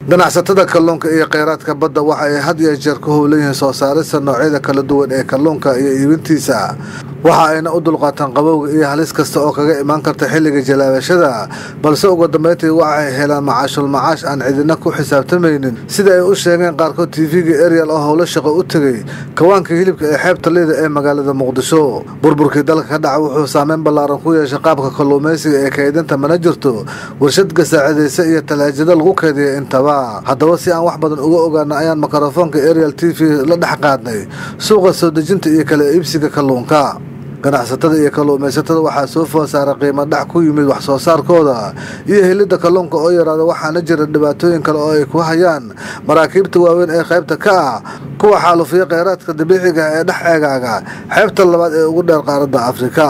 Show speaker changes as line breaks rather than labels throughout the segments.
ganacsatada kalluunka iyo kheyraadka badda waxa ay had iyo jeer ku howlan yihiin soo saarista noocyada kala duwan ee kalluunka iyo iibintiisa waxa ayna u dulqaataan qabowga iyo halis kasta oo kaga imaan karta xilliga jalaabashada balse ugu dambeyntii waxay helaan macaashul macaash aan cidina ku xisaabtamaynin sida ay u sheegeen qaarkood tv-ga ariel oo howlo shaqo u tegey kawaanka hilibka ee xeebta liida ee magaalada muqdisho burburkii dalka ka dhaca wuxuu saameyn ballaaran ku yeeshay qaabka kalluumaysiga ee kaydinta mana jirto warshad gasaacidaysa iyo talaajado lagu keediya intaba haddaba si aan wax badan uga ogaana ayaan mikrofoonka ariel t v la dhex qaadnay suuqa soo dejinta iyo kala iibsiga kalluunka ganacsatada iyo kalluumaysatada waxaa soo food saara qiimo dhac ku yimid wax soo saarkooda iyo helidda kalluunka oo yaraada waxaana jira dhibaatooyin kale oo ay ku hayaan maraakiibta waaweyn ee qaybta ka ah kuwa xaalufiya kheyraadka dabiiciga ee dhex eegaaga xeebta labaad ee ugu dheer qaaradda afrika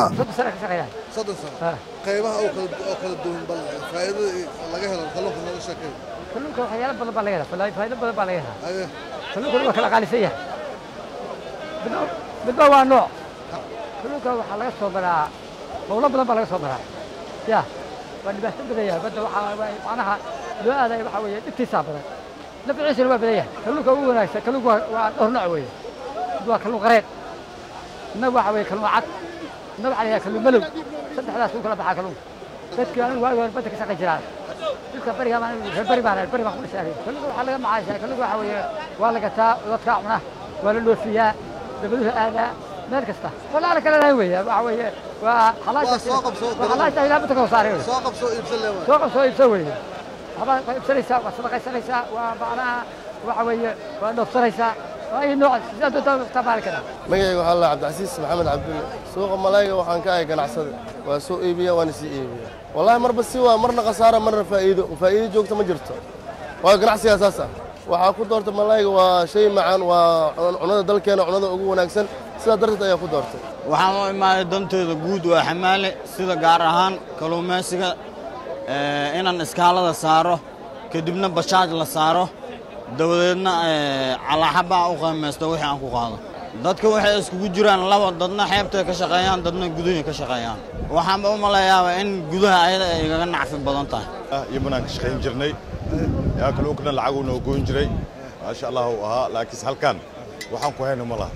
kalluunka waxyaalo badan baa laga helaa faa'iido badan baa laga helaa kalluunkuna waa kala qaalisan yahay midba midba waa nooc kalluunka waxaa laga soo maraa howlo badan baa laga soo maraa ya waa dhibaato badan yahay badda waxaa macnaha loo aadaya waxaa weeye dhibtiisaa badan nafciisana waa badan yahay kalluunka ugu wanaagsan kalluunka waa dhowr nooc weeye mid waa kalluun qareed midna waxa weeye kalluun cad midna waxaa la yidhaha kalluun malow saddexdaas u kala baxaa kalluunka dadkii anigu waagi hore badda ka shaqayn jiraan dhulka bariga reer bari baan bari baan ku dhisay kalluunka waxaa laga macaashaa kalluunka waxaa weeye waa la gataa dadkaa cuna waa la dhoofiyaa dabaduhu aadaa meel kasta walaala kale lahayn weeye waxa weeye waa xalaasha ilaa badda ka saaray soo qabsoo iibsan weeye waxbaa iibsanaysaa waa sadaqaysanaysaa waa macnaha waxa weeye waa dhoofsanaysaa ay nooc sidaa doontaa isticmaali karaa
magacayga waxaa la cabdicasiis maxamed cabdulle suuqa malayga waxaan ka ahay ganacsade waa soo iibiya waana sii iibiya wallaahi marba si waa marna khasaara marna faa'iido faa'iido joogta ma jirto waa ganacsigaa saas ah waxaa ku doortay malayga waa shay macaan waa cunada dalkeena cunada ugu wanaagsan sidaa darteed ayaa ku doortay
waxaan u imaaday danteeda guud waa xamaale sida gaar ahaan kalluumaysiga inaan iskaalada saaro kadibna bashaaj la saaro dabadeedna calaaxabaa u qiimaysto wixii aan ku qaado dadka waxay iskugu jiraan laba dadna xeebtay ka shaqeeyaan dadna gudahay ka shaqeeyaan waxaanba u malayaaba in gudaha ayada ay igaga nacfi badan tahay
iyo banaan ka shaqayn jirnay yaa kalluunkana lacaguu noo goyn jiray maasha allah uu ahaa laakiinse halkan waxaan ku hayna ma laha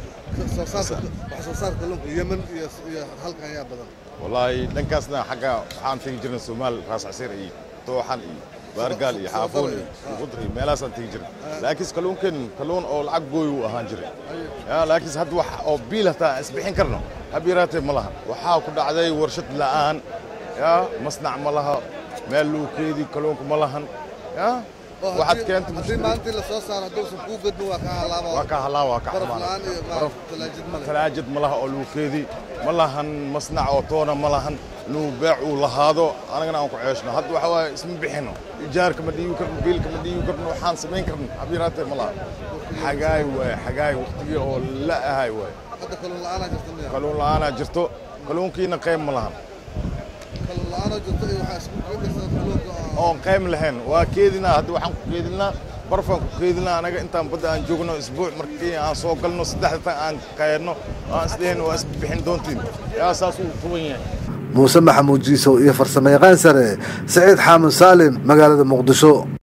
wallaahi dhankaasna xagga waxaan tegi jirnay soomaal raas casiir iyo dooxan iyo baargaal iyo xaafoon iyo qudr iyo meelahaasaan tegi jiray laakiinse kalluunkan kalluun oo lacag gooy uu ahaan jiray yaa laakiinse hadda wax oo biil hataa isbixin karno hab yaraatee ma laha waxaa ku dhacday warshad la'aan yaa masnac ma laha meel lagu keedi kalluunka ma lahan yaa waxaad keenta
haddii maalintii la soo saaro hadduusan kuu gadmin waa ka halaaba
waa ka halaa waa ka
baraf
xumaana
la'aan iyo maaragta talaajid male
talaajad ma laha oo lagu keedi ma lahan masnac oo toona ma lahan inuu beec uu lahaado anagana aan ku ceeshno hadda waxa waaye isma bixino ijaarka ma dhiibi karno biilka ma dhiibi karno waxaan samayn karno habyaraatee ma laha xagaay waaye xagaay waqtigii oo la ahay waaye
hadda kalluun la'aanaa jirta miya
kalluun la'aanaa jirto kalluunkiina qayb ma lahan
kalluun la'aanoo jirta iyo waxaa isku keedaysaa kalluunka oo
oon qayb lahayn waa keedinaa hadda waxaan ku keedinaa barfaan ku keedinaa anaga intaan badda aan joogno isbuuc markii aan soo galno saddexda tan aan qayanno aan isdhehayno waa isbixin doontiin yaa saas uu tuban yahay
muuse maxamuud jiisow iyo farsamayaqaan sare saciid xaamud saalim magaalada muqdisho